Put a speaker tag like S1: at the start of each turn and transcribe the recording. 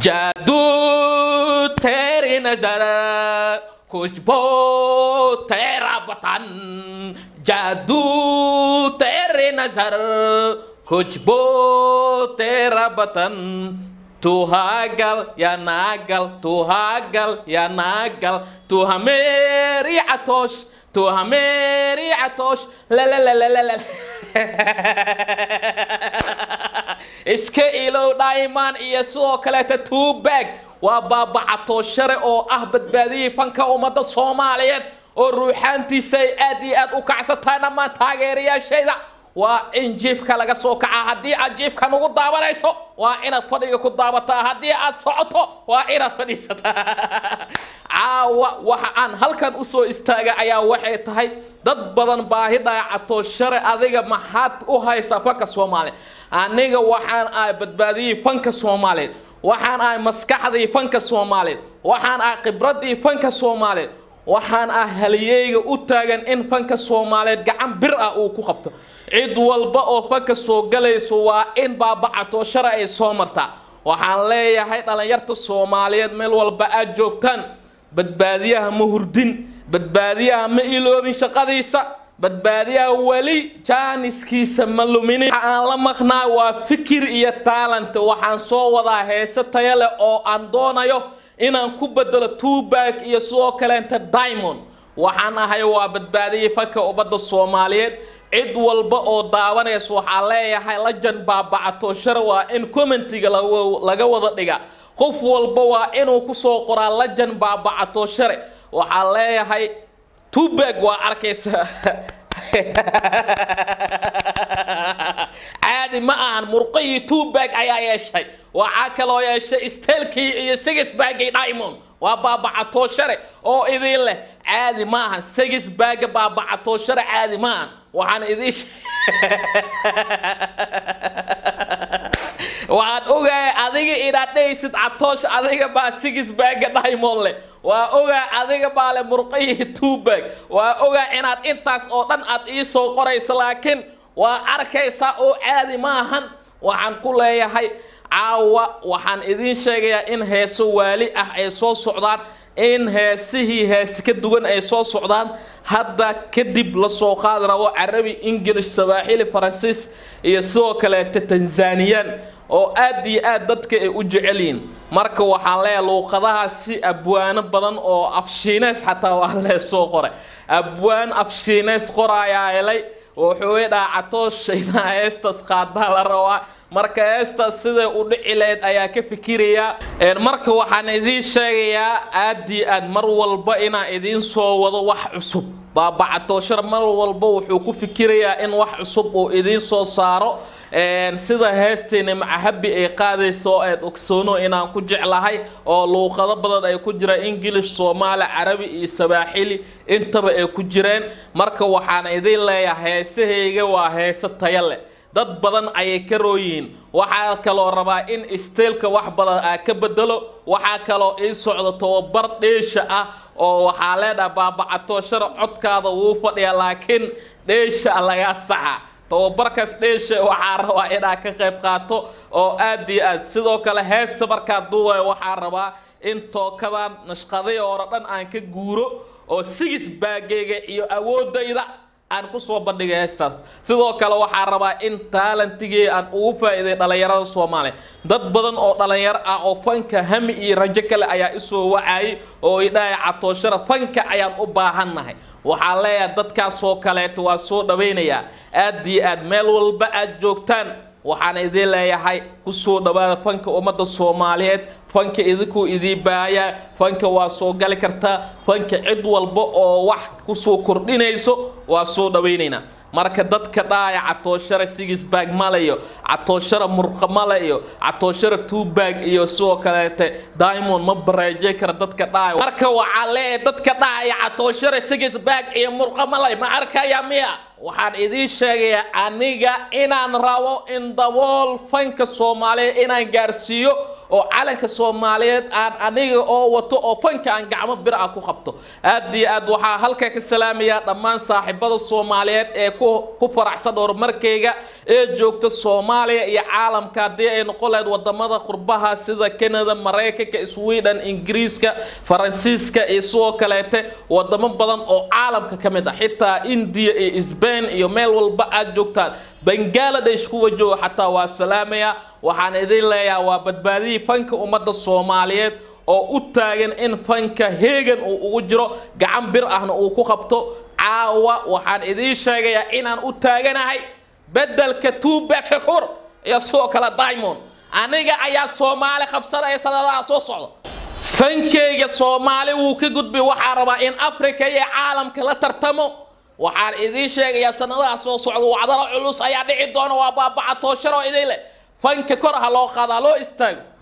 S1: जादू तेरी नजर खुशबू तेरा वतन जादू तेरी नजर खुशबू तेरा वतन तू हागल या नागल तू हागल या नागल तू हमेरी आतोश तू हमेरी आतोश ला ला ला ला ला ला iska ilow dhaiman iyo sidoo kaleeta tuubag waa baabacato share oo ah badbaadiyey fanka ummadda soomaaliyeed oo ruuxaantiisa ay aad iyo aad u kacsataa dhammaan taageerayaashayda waa in jiifka laga soo kaca haddii aad jiifka nugu daabanayso waa inaad fadhiga ku daabataa haddii aad socoto waa inaad fadhiisataa caawa waxa aan halkan usoo istaaga ayaa waxay tahay dad badan baahi dhaacato share adiga maxaad u haysaa fanka soomaaliya aniga waxaan ahay badbaadiyey fanka soomaaliyeed waxaan ahay maskaxdii fanka soomaaliyeed waxaan ahay khibradii fanka soomaaliyeed waxaan ah haliyeyga u taagan in fanka soomaaliyeed gacan bir ah uu ku qabto cid walba oo fanka soo galayso waa in baabacato shara ay soo martaa waxaan leeyahay dhallinyarta soomaaliyeed meel walba aad joogtaan badbaadiyaha ma hurdin badbaadiyaha ma iloobin shaqadiisa badbaadiyaha weli jaaniskiisa ma luminin waxa aan la maqnaa waa fikir iyo taalent waxaan soo wadaa heese taya leh oo aan doonayo inaan ku bedelo tuubag iyo sidoo kaleenta diamond waxaan ahay waa badbaadiyey fanka ummadda soomaaliyeed cid walba oo daawanaysa waxaa leeyahay lajan baabacato shar waa in commentiga laga wada dhiga qof walba waa inuu kusoo qoraa lajan baabacato share waxaa leeyahay tubag waa arkaysa caadi ma ahan murqihii tubag ayaa yeeshay waxaa kaloo yeeshay stelkii iyo sigisbagii diamond waa baabacato share oo idin leh caadi ma ahan sigisbaga baabacato share caadi ma ahan waxaan idin waxaan ogahay adiga inaad dhehaysid catoosh adiga baa sigisbaaga diamond leh waa ogaa adiga baa le murqihii tubag waa ogaa inaad intaas oo dhan aad ii soo qorayso laakiin waa arkaysaa oo caadi ma ahan waxaan ku leeyahay caawa waxaan idiin sheegayaa in heeso waali ah ay soo socdaan in heesihii heese ka duwan ay soo socdaan hadda kadib lasoo qaadi rabo carabi ingilish sabaaxili faransiis iyo sidoo kaleeta tanzaniyaan oo aad iyo aad dadka ay u jecel yihiin marka waxaan leeyahay luuqadahaasi abwaano badan oo afshiineys xataa waa lee soo qoray abwaan afshiineys qoraayaa helay wuxuu idhaa catooshayda heestas qaadaa la rabaa marka heestaas siday u dhici lahayd ayaa ka fikirayaa marka waxaan idiin sheegayaa aad iyo aad mar walba inaan idiin soo wado wax cusub baabacatooshar mar walba wuxuu ku fikirayaa in wax cusub uu idiin soo saaro sida heesteena macahabi ay qaadayso eed ogsoono inaan ku jeclahay oo luuqado badan ay ku jiraan ingilish soomaali carabi iyo sabaaxili intaba ay ku jireen marka waxaan idiin leeyahay heesahayga waa heese taya leh dad badan ayay ka rooyihiin waxaa kaloo rabaa in isteelka wax badan aa ka bedelo waxaa kaloo ii socda tababar dheesha ah oo waxaa leedhaha baabacatooshara codkaada wuu fadhiya laakiin dheesha lagaa saxa tababarkaas dheesha waxaa rabaa inaad ka qayb qaato oo aad iyo aad sidoo kale heesta markaa duubaya waxaa rabaa in tookadan nashqaday oo dhan aan ka guuro oo sigis baageyga iyo awoodayda aan kusoo bandhigay heestaas sidoo kale waxaa rabaa in taalantigii aan ugu faa'iiday dhallinyarada soomaaliya dad badan oo dhallinyaro ah oo fanka hami iyo rajo kale ayaa isoo wacayay oo idhahay catooshara fanka ayaan u baahannahay waxaa leeyahay dadkaasoo kaleeto waa soo dhawaynayaa aad iyo aad meel walba aad joogtaan waxaan idiin leeyahay kusoo dhawaada fanka ummadda soomaaliyeed fanka idinkuu idiin baayaa fanka waa soo gali kartaa fanka cid walba oo wax kusoo kordhinayso waa soo dhawaynaynaa marka dadka dhaaya catooshara sigisbaag male iyo catooshara murqa male iyo catooshara tuubag iyo sidoo kaleete diamond ma bareejay kara dadka dhaaya marka waxaa leeyahay dadka dhaaya catooshara sigisbaag iyo murqa male ma arkaya miya waxaan idiin sheegayaa aniga inaan rabo in dabool fanka soomaaliya inaan gaarsiiyo oo calanka soomaaliyeed aan aniga oo wato oo fanka aan gacmo bir ah ku qabto aad iyo aad waxaa halka ka salaamayaa dhammaan saaxiibada soomaaliyeed ee ku ku faraxsan horumarkayga ee joogta soomaaliya iyo caalamka haddii ay noqon lahayd wadamada qurbaha sida canada maraykanka sweden ingiriiska faransiiska iyo sidoo kaleete wadamo badan oo caalamka ka mid ah xitaa indiya iyo sbain iyo meel walba aad joogtaan bangaladesh kuwa jooga xataa waa salaamaya waxaan idin leeyahay waa badbaadihii fanka ummadda soomaaliyeed oo u taagan in fanka heegan uu ugu jiro gacan bir ahna uu ku qabto caawa waxaan idiin sheegayaa inaan u taaganahay bedelka tuubak shakuur iyo sidoo kale diamond aniga ayaa soomaali qabsanaya sanadaha soo socda fankeyga soomaali wuu ka gudbay waxaa rabaa in africa iyo caalamka la tartamo waxaan idiin sheegayaa sanadaha soo socda wacdalo culus ayaa dhici doona waa baabaca toosharo idin leh fanka kor ha loo qaada loo istaago